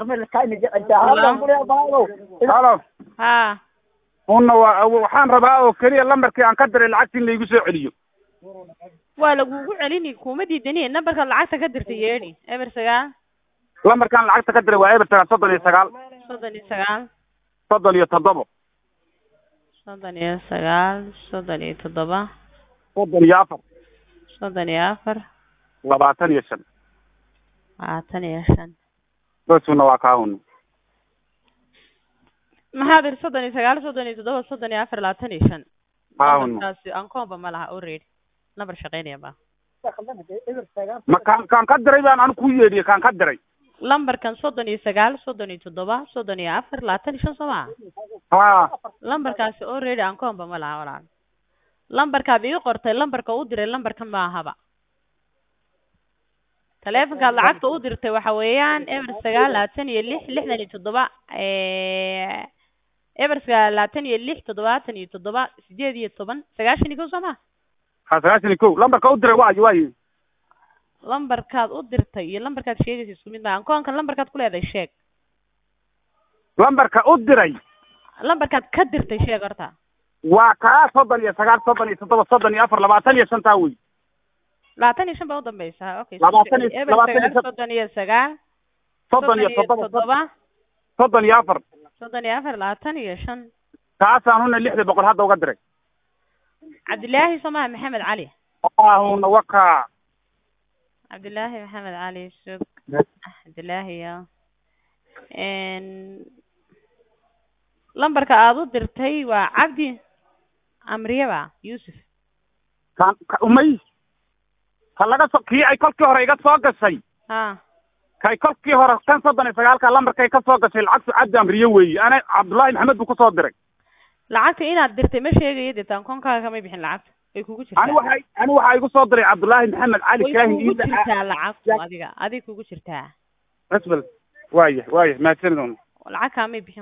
halo haa una waa waxaan rabaa oo keliya lambarkii aan ka diray lacagta in laigu soo celiyo waa lagugu celini kuma diidani nambarkaad lacagta ka dirtay yeedhi eber sagaal lambarkaan lacagta ka diray waa eber sagaal soddon iyo sagaal soddon iyo sagaal soddon iyo toddobo soddon iyo sagaal soddon iyo toddoba soddon iyo afar soddon iyo afar labaatan iyo shan labaatan iyo shan bosuna waa kaahuna maxaad iri soddon iyo sagaal soddon iyo toddoba soddon iyo afar labaatan iyo shan kaahuna nambarkaasi ankoomba ma laha already nambar shaqeynaya ma ma kaan kaan ka diray baan anu ku yeedhiyey kaan ka diray lambarkan soddon iyo sagaal soddon iyo toddoba soddon iyo afar labaatan iyo shan soo maa ha lambarkaasi already ankoomba ma laha walaal lambarkaad ii qortay lambarka u diray lambarkan ma ahaba taleefonkaad lacagta u dirtay waxa weeyaan eber sagaal labaatan iyo lix lixdan iyo toddoba eber sagaal labaatan iyo lix toddobaatan iyo toddoba sideed iyo toban sagaashan iyo kow soo maa ha sagaashan iyo kow lambarka u diray waayo waayo lambarkaad u dirtay iyo lambarkaad sheegaysa isku mid maa ankoonkan lambarkaad ku leedahay sheeg lambarka u diray lambarkaad ka dirtay sheeg horta waa kaa soddon iyo sagaal soddon iyo toddoba soddon iyo afar labaatan iyo shantaa wey labaatan iyo shan baa udambeysa okay Labaatan iyo- eber labaatan iyo sagaal shan- soddon iyo sagaal soddon iyo toddoba toddoba soddon iyo afar soddon iyo afar labaatan iyo shan kaasaan una lixda boqol hadda uga diray cabdilaahi somaha maxamed cali ahuna wakaa cabdilaahi maxamed cali sug cabdilaahi ya lambarka aada u dirtay waa cabdi amriyaba yuusuf kaan ka- umay ka laga so kii ay kolkii hore iga soo gashay ha kay kolkii hore kan soddon iyo sagaalka lambarkay ka soo gashay lacagtu cabdi amriye weeye ana cabdullaahi maxamed buu kusoo diray lacagta inaad dirtay ma sheegayo dee taankonkaaga kamay bixin lacagta way kugu jirtaa ani waxay ani waxaa igu soo diray cabdullaahi maxamed cali way kaahin kugu iida jirtaa lacagtu adiga adig kugu jirtaa asbal waaya waaya mahadsanid lacag kaamay bixin